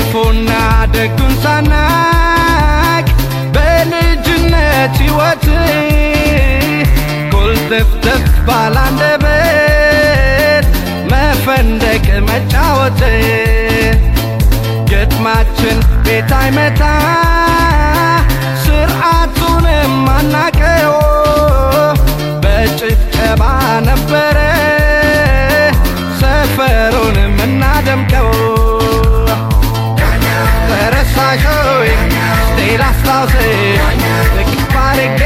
ክፉና ደጉን ሳናቅ በልጅነት ሕይወት ኮልተፍተፍ ባላንደበት መፈንደቅ መጫወት ግጥማችን ቤት አይመታ ስርዓቱንም አናቀው በጭብጨባ ነበረ ሰፈሩን የምናደምቀው ተረሳሾይ ስቴል አስታውስሽ እቅፍ አድርጌ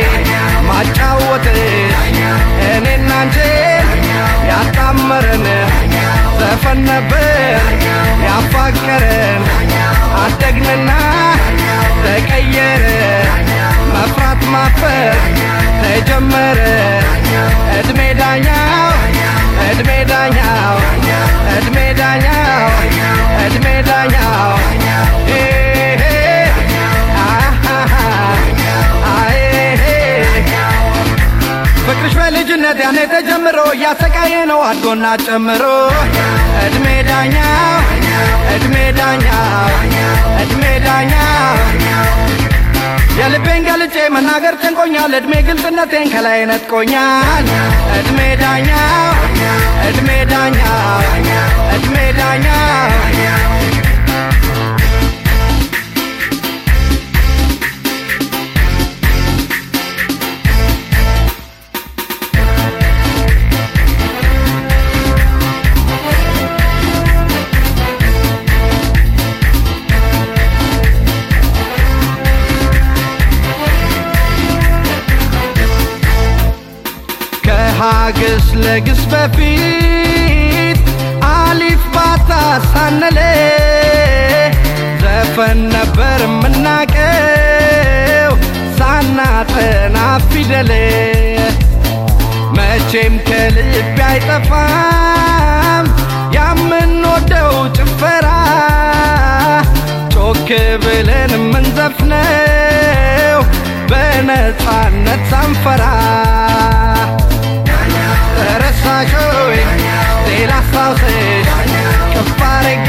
ማጫወትሽ እኔና አንቺን ያጣመረን ዘፈን ነበር ያፋቀረን አደግንና ተቀየረ መፍራት ማፈር ተጀመረ እድሜ ዳኛው እድሜ ዳኛው እድሜ ዳኛው እድሜ ዳኛው ኤሄ አሃሃ አኤሄ ፍቅርሽ በልጅነት ያኔ ተጀምሮ እያሰቃየ ነው አድጎና ጨምሮ እድሜ ዳኛው እድሜ ዳኛው እድሜ ዳኛው የልቤን ገልጬ መናገር ጨንቆኛል እድሜ ግልጽነቴን ከላይ ነጥቆኛል እድሜ ዳኛው እድሜ ዳኛው እድሜ ዳኛው ከሀግስ ለግስ በፊት አሊፍ ባታ ሳነለ ዘፈን ነበር የምናቀው ሳናጠና ፊደል መቼም ከልብ አይጠፋም ያምንወደው ጭፈራ ጮክ ብለን የምንዘፍነው በነፃነት ሳንፈራ ረሳሾይ ሌላ አስታውስሽ ከፍ አድርጌ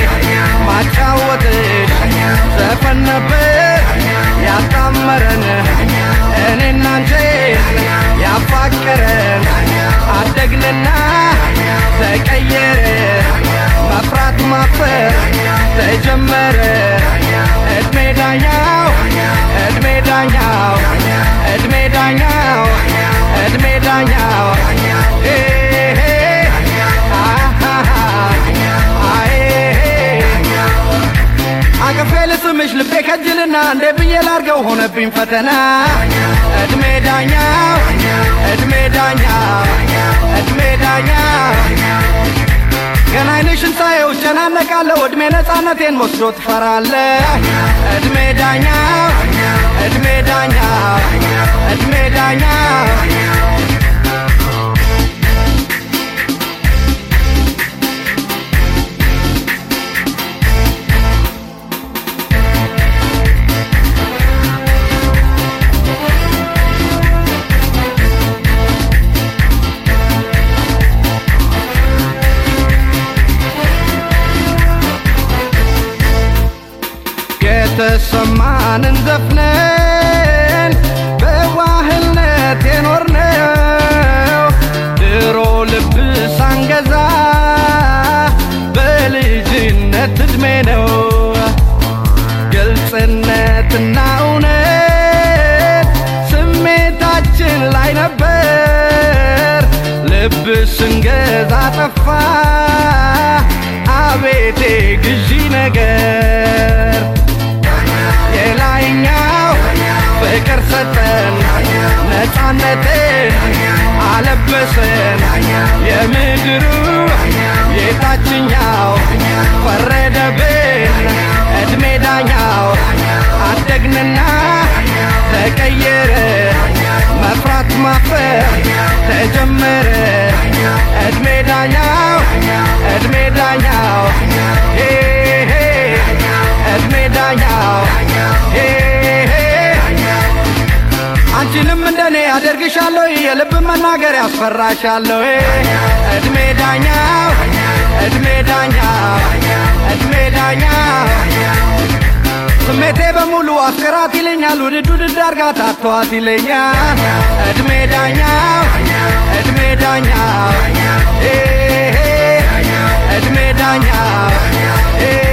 ማጫወትሽ ዘፈን ነበር ያጣመረን እኔና አንቺን ያፋቀረን አደግንና ተቀየረ መፍራት ማፈር ተጀመረ እድሜ ዳኛው እድሜ ዳኛው እድሜ ዳኛው እድሜ ዳኛው ኤሄ አሃሃ አኤሄ አቅፌ ልስምሽ ልቤ ከጅልና እንዴ ብዬ ላርገው ሆነብኝ ፈተና እድሜ ዳኛው እድሜ ዳኛው እድሜ ዳኛው ገና አይንሽን ሳየው እጨናነቃለሁ እድሜ ነፃነቴን ወስዶ ትፈራለህ እድሜ ዳኛው እድሜ ዳኛው እድሜ ዳኛው የተሰማንን ዘፍነን በዋህነት የኖርነው ድሮ ልብ ሳንገዛ በልጅነት እድሜ ነው ግልጽነትና እውነት ስሜታችን ላይ ነበር ልብ ስንገዛ ጠፋ አቤቴ ግዢ ነገር የላይኛው ፍቅር ሰጠን ነፃነትን አለበሰን የምድሩ የታችኛው ፈረደብን እድሜ ዳኛው አደግንና ተቀየረ መፍራት ማፈር ተጀመረ እድሜ ዳኛው እድሜ ዳኛው ሄሄ እድሜ ዳኛው ሄሄ አንቺንም እንደኔ አደርግሻለሁ የልብ መናገር ያስፈራሻለሁ እድሜ ዳኛው እድሜ ዳኛው እድሜ ዳኛው በሙሉ አፍቅራት ይለኛል ውድድ ውድድ አርጋት አተዋት ይለኛል እድሜ ዳኛው እድሜ ዳኛው ኤ፣ ኤ፣ እድሜ ዳኛው ኤ